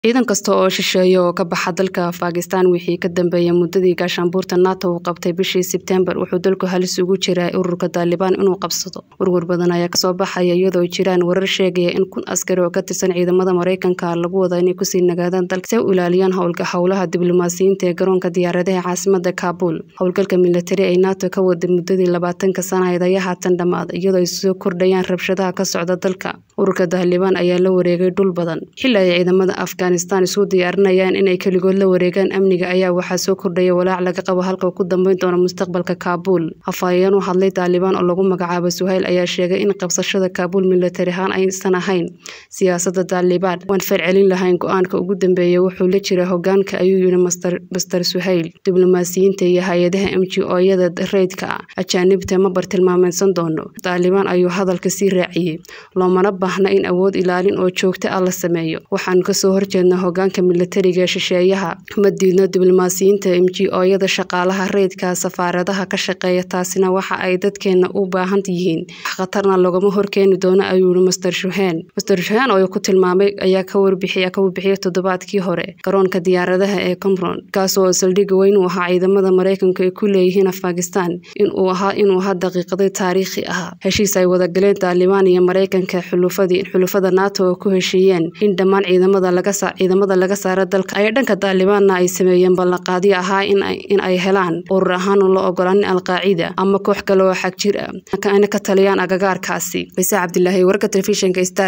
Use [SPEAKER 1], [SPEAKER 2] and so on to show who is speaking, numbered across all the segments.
[SPEAKER 1] ciidan kasta oo shisheeya oo ka baxa dalka Afghanistan wixii ka dambeeyay muddadii gaashaanbuurta NATO uu qabtay bishii Sebtembar wuxuu dalku halis ugu jiraa ururka Taliban inuu qabsado. Warwar badan ayaa kasoo baxaya iyadoo ay jiraan warar sheegaya in kun askari oo ka tirsan ciidamada Mareykanka lagu wado inay kusii nagaadaan dalka si ay u ilaaliyaan howlka howlaha diblomaasiyiinta ee garoonka diyaaradaha caasimada Kabul. Howlgalka militari ee NATO ka waday muddadii labaatanka sanadeed ayaa haatan dhammaaday iyadoo ay soo kordhayaan rabshadaha ka socda dalka. Ururka Taliban ayaa la wareegay dhul badan xilli ay ciidamada Afghanistan isu diyaarinayaan inay keligood la wareegaan amniga ayaa waxaa soo kordhaya walaac laga qabo halka uu ku dambeyn doono mustaqbalka Kabul. Afhayeen u hadlay Taliban oo lagu magacaabo Suhail ayaa sheegay in qabsashada Kabul militari ahaan aysan ahayn siyaasadda Taliban. Waan falcelin lahayn go'aanka ugu dambeeya wuxuu la jiraa hoggaanka ayuu yiri Mr. Suhail. Diblomaasiyiinta iyo hay-adaha NGO-yada rayidka ah ajaanibta ma bartilmaameedsan doono. Taliban ayuu hadalka sii raaciyay. Loomana baahna in awood ilaalin oo joogto ah la sameeyo. Waxaan kasoo horjeednaa hoggaanka militariga ee shisheeyaha. Ma diidno diblomaasiyiinta NGO-yada shaqaalaha rayidka safaaradaha ka shaqeeya taasina waxa ay dadkeena u baahan yihiin. Wax khatarna lagama horkeeni doono ayuu yiri Mr. Shuhan. Mr. Shuhan oo ku tilmaamay ayaa ka warbixiyay ka warbixiyay toddobaadkii hore garoonka diyaaradaha ee Cumron kaas oo saldhig weyn u ahaa ciidamada Mareykanka ay ku leeyihiin Afghanistan in uu ahaa inuu ahaa daqiiqadii taariikhi ah. Heshiis ay wada galeen Taliban iyo Mareykanka xulufadii xulufada NATO oo ku heshiiyeen in dhammaan ciidamada laga saa ciidamada laga saaro dalka ay dhanka Talibanna ay sameeyeen ballanqaadyo ahaa in ay in ay helaan urur ahaan oo la ogolaanin Al-Qaacida ama koox kale oo xag jir ah kana ka taliyaan agagaarkaasi. Faisal Cabdilaahi warka telefishinka Star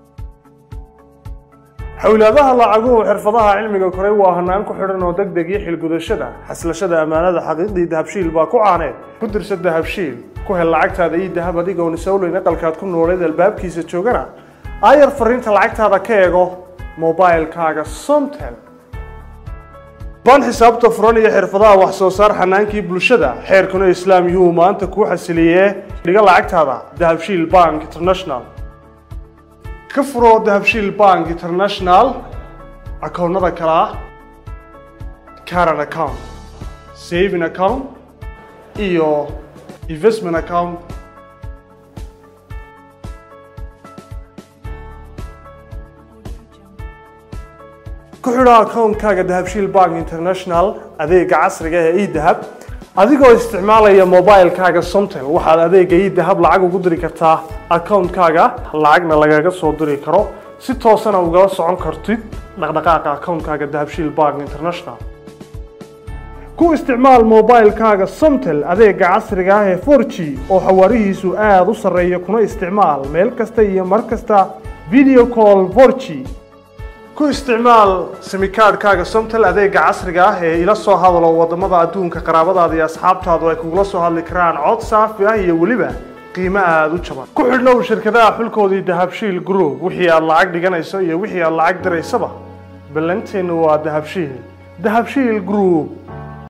[SPEAKER 2] xawlaadaha lacaguhu xirfadaha cilmiga koray waa hanaan ku xidhan oo deg deg iyo xilgudashada xaslashada ammaanada xaqiiqdii dahabshiil baa ku caaneed ku dirsa dahabshiil ku hel lacagtaada iyo dahab adigoon isowleyn aqalkaad ku nooleed albaabkiisa joogana aayar fariinta lacagtaada ka eego mobilkaaga somtel baan xisaabta furan iyo xirfadaha wax soo saar xanaankii bulshada xeerkuna islaam yuhuu maanta kuu xasiliyee dhiga lacagtaada dahabshiil bank international ka furo dahabshiil bank international akoonnada kale ah caran account saving account iyo investment account ku xidho akoonkaaga dahabshiil bank international adeega casriga ee edahab adigoo isticmaalaya mobilkaaga somtel waxaad adeega edahab lacag ugu diri kartaa akoonkaaga lacagna lagaga soo diri karo si toosana ugala socon kartid dhaqdhaqaaqa akoonkaaga dahabshiil bank international ku isticmaal mobilkaaga somtel adeega casriga ah ee 4g oo xawaarihiisu aada u sarreeya kuna isticmaal meel kasta iyo mar kasta video call 4g ku isticmaal simikaadhkaaga somtel adeega casriga ah ee ila soo hadalo wadamada adduunka qaraabadaada iyo asxaabtaadu ay kugula soo hadli karaan cod saafi ah iyo weliba qiimo aada u jaban ku xidhnow shirkadaha xulkoodii dahabshiil group wixii aad lacag dhiganayso iyo wixii aad lacag diraysaba ballanteenu waa dahabshiil dahabshiil group